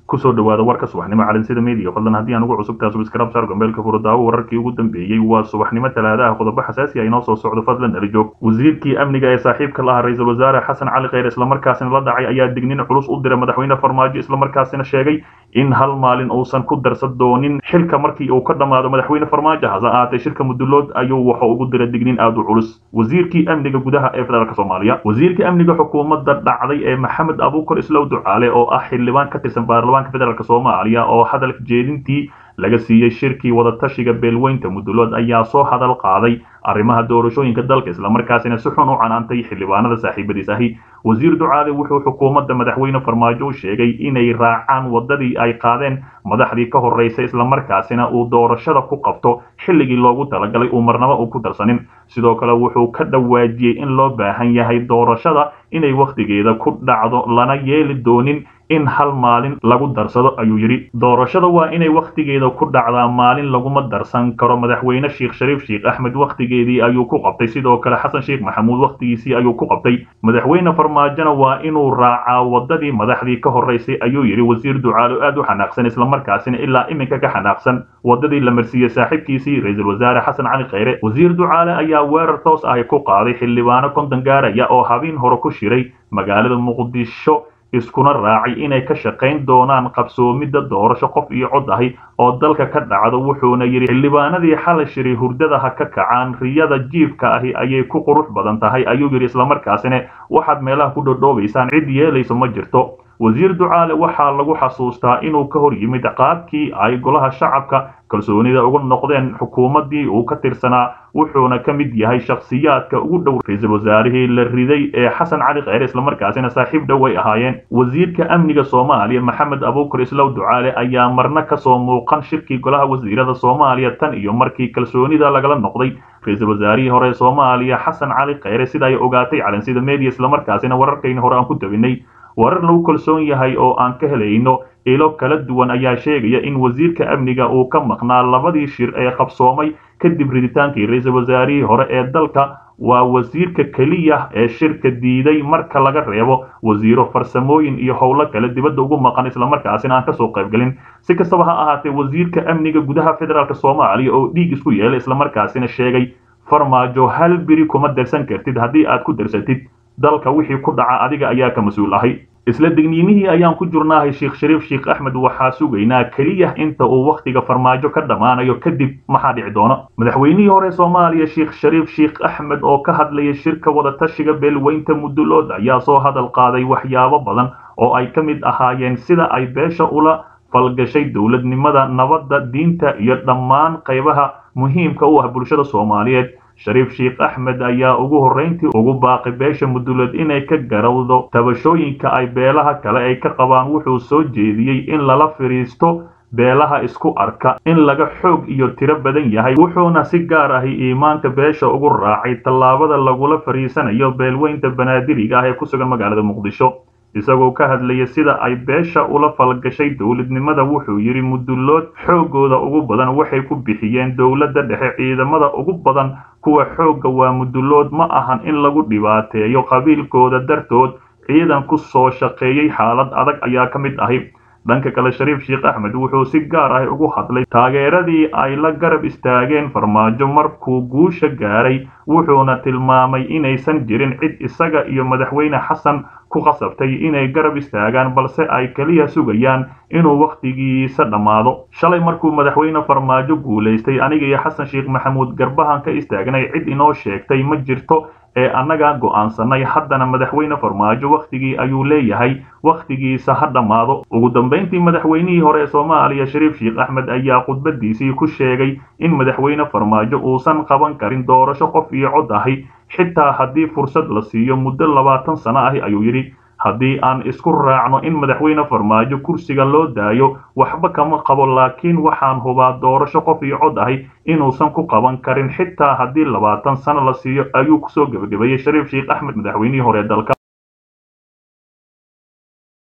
kusoo dhawaada warka subaxnimo calansida media fadlan haddii aan ugu cusubtahay subscribe saar gombeelka furudaawo wararkii ugu dambeeyey waa subaxnimo talaadaha qodobo xasaasi ah inoo soo socdo fadlan nala joog wasiirkii amniga ee saaxiibka lahaa ra-iisul wasaare xasan cali kheyr islamarkaasina la dhacay ayaa dignin culus u diray madaxweyne farmaajo islamarkaasina sheegay in hal maalin uusan ku darsan doonin xilka markii uu ka dhammaado madaxweyne farmaajo hase ahaatee shirka mudulood ayuu waxa ugu diray dignin aada u culus wasiirkii amniga gudaha ee federaalk soomaaliya wasiirka amniga xukuumadda dhacday ee maxamed abuukar islow ducaale oo ah xildhibaan ka tirsan baarlamaanka federaalk soomaaliya oo hadalka jeedintii laga siiyey shirkii wadatashiga beelweynta mudulood ayaa soo hadal qaaday arrimaha doorashooyinka dalka islamarkaasina si xun u canaantay xildhibaanada saaxiibadiis ahi wasiir ducaale wuxuu xukuumadda madaxweyne farmaajo u sheegay inay raacaan waddadii ay qaadeen madaxdii ka horreysay islamarkaasina uu doorashada ku qabto xilligii loogu talagalay uu marnaba uu ku darsanin sidoo kale wuxuu ka dhawaajiyey in loo baahan yahay doorashada inay wakhtigeeda ku dhacdo lana yeeli doonin in hal maalin lagu darsado ayuu yidhi doorashada waa inay wakhtigeeda ku dhacdaa maalin laguma darsan karo madaxweyne sheekh shariif sheekh axmed wakhtigeedii ayuu ku qabtay sidoo kale xasan sheekh maxamuud wakhtigiisii ayuu ku qabtay madaxweyne farmaajona waa inuu raacaa waddadii madaxdii ka horreysay ayuu yidhi wasiir ducaalo aad u xanaaqsan islamarkaasina ilaa iminka ka xanaaqsan waddadii la marsiiyey saaxiibkiisii ra-iisul wasaare xasan cali kheyre wasiir ducaale ayaa weerar toos ahi ku qaaday xildhibaano konton gaaraya oo habeen hore ku shiray magaalada muqdisho iskuna raacay inay ka shaqayn doonaan qabsoomidda doorasho qof iyo cod ahi oo dalka ka dhacdo wuxuuna yidhi xildhibaanadii xalay shiray hurdada ha ka kacaan riyada jiifka ahi ayay ku qurux badan tahay ayuu yidhi islamarkaasina waxaad meelaha ku dhodhoobaysaan cid yeelayso ma jirto wasiir ducaale waxaa lagu xasuustaa inuu ka hor yimid qaabkii ay golaha shacabka kalsoonida uga noqdeen xukuumaddii uu ka tirsanaa wuxuuna ka mid yahay shakhsiyaadka ugu dhow ra-iisul wasaarihii la riday ee xasan cali kheyre islamarkaasina saaxiib dhow ay ahaayeen wasiirka amniga soomaaliya maxamed abuukar islow ducaale ayaa marna kasoo muuqan shirkii golaha wasiirada soomaaliya tan iyo markii kalsoonida lagala noqday ra-iisul wasaarihii hore soomaaliya xasan cali kheyre sida ay ogaatay calansida media islamarkaasina wararkayna hore aan ku tabinay warar lagu kalsoon yahay oo aan ka helayno ilo kala duwan ayaa sheegaya in wasiirka amniga uu ka maqnaa labadii shir ee qabsoomay kadib riditaankii ra-iisul wasaarihii hore ee dalka waa wasiirka keliya ee shirka diiday marka laga reebo wasiiro farsamooyin iyo howlo kale dibadda ugu maqan islamarkaasina aan kasoo qaybgelin si kastaba ha ahaatee wasiirka amniga gudaha federaalk soomaaliya oo dhiig isku yeelay islamarkaasina sheegay farmaajo hal biri kuma darsan kartid haddii aad ku darsatid dalka wixii ku dhaca adiga ayaa ka mas-uul ahay isla digniinihii ayaan ku jirnaahay sheekh shariif sheekh axmed waxaa sugaynaa keliya inta uu wakhtiga farmaajo ka dhammaanayo kadib maxaa dhici doona madaxweynihii hore soomaaliya sheekh shariif sheekh axmed oo ka hadlayay shirka wadatashiga beelweynta mudulood ayaa soo hadal qaaday waxyaabo badan oo ay ka mid ahaayeen sida ay beesha ula falgashay dowladnimada nabadda diinta iyo dhammaan qaybaha muhiimka u ah bulshada soomaaliyeed shariif sheekh axmed ayaa ugu horrayntii ugu baaqi beesha mudulood inay ka garawdo tabashooyinka ay beelaha kale ay ka qabaan wuxuu soo jeediyey in lala fidhiisto beelaha isku arka in laga xoog iyo tiro badan yahay wuxuuna si gaar ahi iimaanka beesha ugu raacay tallaabada lagula fadhiisanayo beelweynta banaadiriga ah ee ku sugan magaalada muqdisho isagoo ka hadlaya sida ay beesha ula falgashay dowladnimada wuxuu yidhi mudulood xooggooda ugu badan waxay ku bixiyeen dowladda dhexe ciidamada ugu badan kuwa xoogga waa mudulood ma ahan in lagu dhibaateeyo qabiilkooda dartood ciidan ku soo shaqeeyey xaalad adag ayaa ka mid ahi dhanka kale shariif sheekh axmed wuxuu si gaar ah ugu hadlay taageeradii ay la garab istaageen farmaajo markuu guusha gaaray wuxuuna tilmaamay inaysan jirin cid isaga iyo madaxweyne xasan ku qasabtay inay garab istaagaan balse ay keliya sugayaan inuu wakhtigiisa dhammaado shalay markuu madaxweyne farmaajo guulaystay aniga iyo xasan sheekh maxamuud garbahan ka istaagnay cid inoo sheegtay ma jirto ee annaga go'aansanay haddana madaxweyne farmaajo wakhtigii ayuu leeyahay wakhtigiisa ha dhammaado ugu dambayntii madaxweynihii hore ee soomaaliya shariif sheekh axmed ayaa khudbadiisii ku sheegay in madaxweyne farmaajo uusan qaban karin doorasho qof iyo cod ahi xitaa haddii fursad la siiyo muddo labaatan sano ahi ayuu yidhi haddii aan isku raacno in madaxweyne farmaajo kursiga loo daayo waxba kama qabo laakiin waxaan hubaa doorasho qof iyo cod ahi inuusan ku qaban karin xitaa haddii labaatan sano la siiyo ayuu kusoo gebagabeeyey shariif sheekh axmed madaxweynihii hore dalka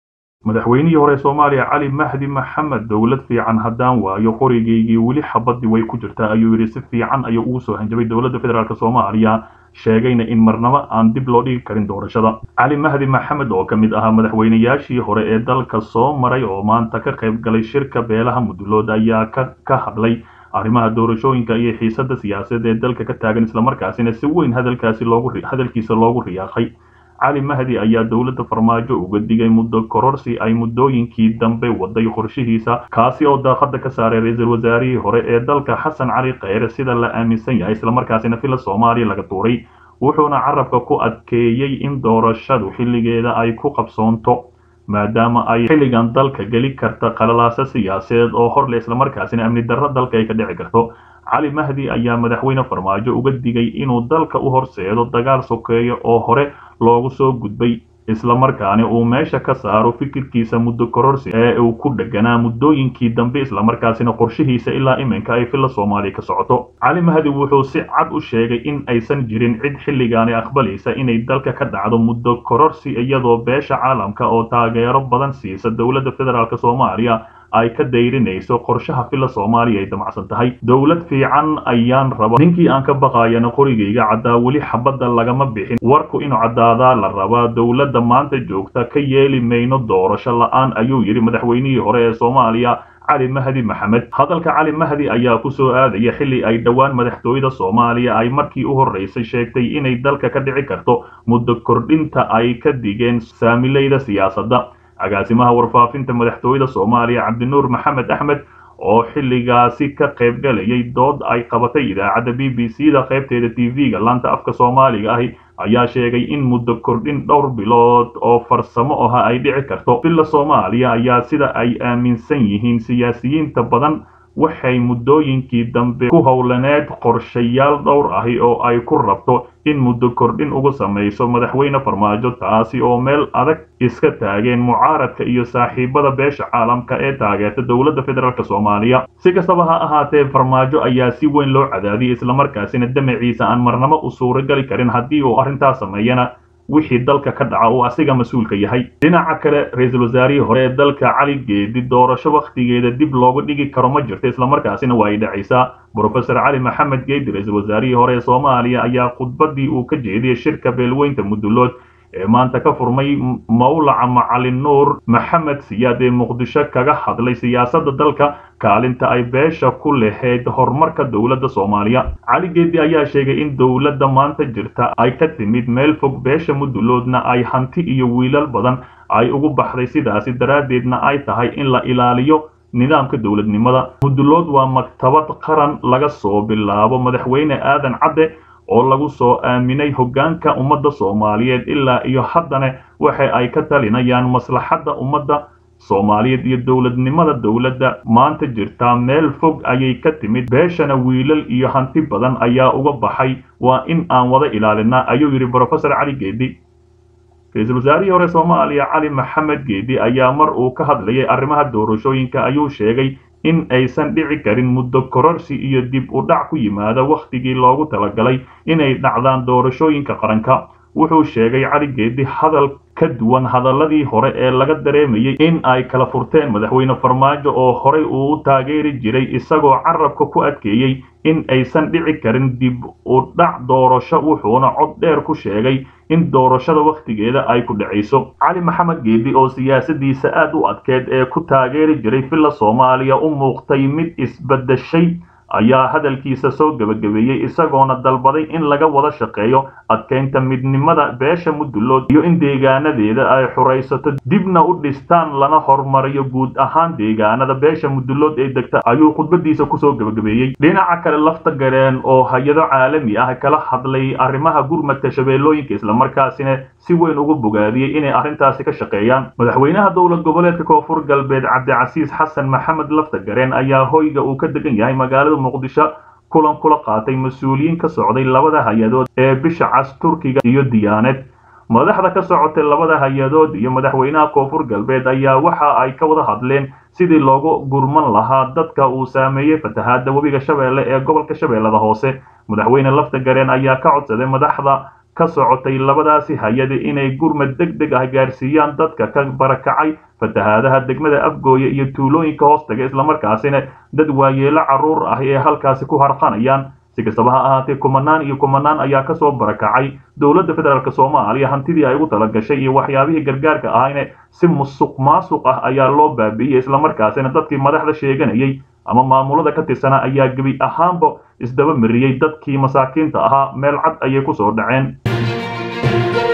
madaxweynihii hore soomaaliya cali mahdi maxamed dowlad fiican haddaan waayo qorigaygii weli xabadii way ku jirtaa ayuu yidhi si fiican ayuu ugu soo hanjabay dowladda federaalk soomaaliya sheegayna in marnabo aan dib loo dhigi karin doorashada cali mahdi maxamed oo ka mid ahaa madaxweynayaashii hore ee dalka soo maray oo maanta ka qayb galay shirka beelaha mudulood ayaa ka hadlay arrimaha doorashooyinka iyo xiisada siyaasadeed ee dalka ka taagan islamarkaasina si weyn hadalkaasi loogu hadalkiisa loogu riyaaqay cali mahdi ayaa dowladda farmaajo uga digay muddo kororsi ay muddooyinkii dambe waday qorshihiisa kaasi oo daaqada ka saaray ra-iisul wasaarihii hore ee dalka xasan cali kheyre sida la aaminsan yahay islamarkaasina fila soomaaliya laga tuuray wuxuuna carabka ku adkeeyey in doorashadu xilligeeda ay ku qabsoonto maadaama ay xilligan dalka geli karta qalalaasa siyaasadeed oo horle islamarkaasina amni darro dalka ay ka dhici karto cali mahdi ayaa madaxweyne farmaajo uga digay inuu dalka u horseedo dagaal sokeeyo oo hore loogu soo gudbay islamarkaani uu meesha ka saaro fikirkiisa muddo kororsi ee uu ku dheganaa muddooyinkii dambe islamarkaasina qorshihiisa ilaa iminka ay filla soomaaliya ka socoto cali mahdi wuxuu si cad u sheegay in aysan jirin cid xilligaani aqbalaysa inay dalka ka dhacdo muddo kororsi iyadoo beesha caalamka oo taageero badan siisa dowladda federaalk soomaaliya ay ka dayrinayso qorshaha filla soomaaliya ay damacsan tahay dowlad fiican ayaan raba ninkii aan ka baqayana qorigayga caddaa weli xabadda lagama bixin warku inuu caddaadaa la rabaa dowladda maanta joogta ka yeeli mayno doorasho la-aan ayuu yidhi madaxweynihii hore ee soomaaliya cali mahdi maxamed hadalka cali mahdi ayaa ku soo aadaya xilli ay dhowaan madaxtooyada soomaaliya ay markii u horreysay sheegtay inay dalka ka dhici karto muddo kordhinta ay ka digeen saamilayda siyaasadda agaasimaha warfaafinta madaxtooyada soomaaliya cabdinuur maxamed axmed oo xilligaasi ka qayb galayay dood ay qabatay idaacadda b b c da qaybteeda t v-ga laanta afka soomaaliga ahi ayaa sheegay in muddo kordhin dhowr bilood oo farsamo aha ay dhici karto villa soomaaliya ayaa sida ay aaminsan yihiin siyaasiyiinta badan waxay muddooyinkii dambe ku howlaneed qorshayaal dhowr ahi oo ay ku rabto in muddo kordhin ugu samayso madaxweyne farmaajo taasi oo meel adag iska taageen mucaaradka iyo saaxiibada beesha caalamka ee taageerta dowladda federaalk soomaaliya si kastaba ha ahaatee farmaajo ayaa si weyn loo cadaadiyay islamarkaasina damaciisa aan marnamo u suuragali karin haddii uu arrintaas sameeyana wixii dalka ka dhaca uu asiga mas-uulka yahay dhinaca kale ra-iisul wasaarihii hore ee dalka cali geedi doorasho wakhtigeeda dib looga dhigi karo ma jirto islamarkaasina waa ay dhacaysaa brofesor cali maxamed geedi ra-iisul wasaarihii hore ee soomaaliya ayaa khudbadii uu ka jeediyey shirka beelweynta mudulood ee maanta ka furmay mawlaca macalin nuur maxamed siyaad ee muqdisho kaga hadlay siyaasadda dalka kaalinta ay beesha ku lahayd horumarka dowladda soomaaliya cali geedi ayaa sheegay in dowladda maanta jirta ay ka timid meel fog beesha muduloodna ay hanti iyo wiilal badan ay ugu baxday sidaasi daraaddeedna ay tahay in la ilaaliyo nidaamka dowladnimada mudulood waa maktabad qaran laga soo bilaabo madaxweyne aadan cadde oo lagu soo aaminay hoggaanka ummadda soomaaliyeed ilaa iyo haddana waxa ay ka talinayaan maslaxadda ummadda soomaaliyeed iyo dowladnimada dowladda maanta jirtaa meel fog ayay ka timid beeshana wiilal iyo hanti badan ayaa uga baxay waa in aan wada ilaalinaa ayuu yidhi brofesor cali geedi ra-iisul wasaarihii hore soomaaliya cali maxamed geedi ayaa mar uu ka hadlayay arrimaha doorashooyinka ayuu sheegay in aysan dhici karin muddo kororsi iyo dib u dhac ku yimaada wakhtigii loogu talagalay inay dhacdaan doorashooyinka qaranka wuxuu sheegay cali geedi hadal ka duwan hadaladii hore ee laga dareemayay in ay kala furteen madaxweyne farmaajo oo horey uu u taageeri jiray isagoo carabka ku adkeeyey in aysan dhici karin dib u dhac doorasho wuxuuna cod dheer ku sheegay in doorashada wakhtigeeda ay ku dhacayso cali maxamed geedi oo siyaasadiisa aad u adkeed ee ku taageeri jiray villa soomaaliya u muuqtay mid isbadeshay ayaa hadalkiisa soo gebagabeeyey isagoona dalbaday in laga wada shaqeeyo adkeynta midnimada beesha mudulood iyo in deegaanadeeda ay xuraysato dibna u dhistaan lana horumariyo guud ahaan deegaanada beesha mudulood ee degta ayuu khudbadiisa kusoo gebagabeeyey dhinaca kale lafta gareen oo hay-ado caalami ah kala hadlay arrimaha gurmadka shabeellooyinka islamarkaasina si weyn ugu bogaadiyey inay arrintaasi ka shaqeeyaan madaxweynaha dowlad goboleedka koonfur galbeed cabdicasiis xasan maxamed lafta gareen ayaa hoyga uu ka degan yahay magaalada muqdisho kulan kula qaatay mas-uuliyiin ka socday labada hay-adood ee bisha cas turkiga iyo diyaaneed madaxda ka socotay labada hay-adood iyo madaxweynaha koonfur galbeed ayaa waxa ay ka wada hadleen sidii loogu gurman lahaa dadka uu saameeyey fatahaada webiga shabeelle ee gobolka shabeellada hoose madaxweyne lafta gareen ayaa ka codsaday madaxda ka socotay labadaasi hay-ada inay gurmad deg deg ah gaarsiiyaan dadka ka barakacay fatahaadaha degmada afgooye iyo tuulooyinka hoostaga islamarkaasina dad waayeelo carruur ah ee halkaasi ku harqanayaan si kastaba ha ahaatee kumanaan iyo kumanaan ayaa kasoo barakacay dowladda federaalk soomaaliya hantidii ay ugu talagashay iyo waxyaabihii gargaarka ahayne si musuq maasuq ah ayaa loo baabi'iyey islamarkaasina dadkii madaxda sheeganayay ama maamulada ka tirsana ayaa gebi ahaanba isdaba mariyey dadkii masaakiinta ahaa meel cad ayay kusoo dhaceen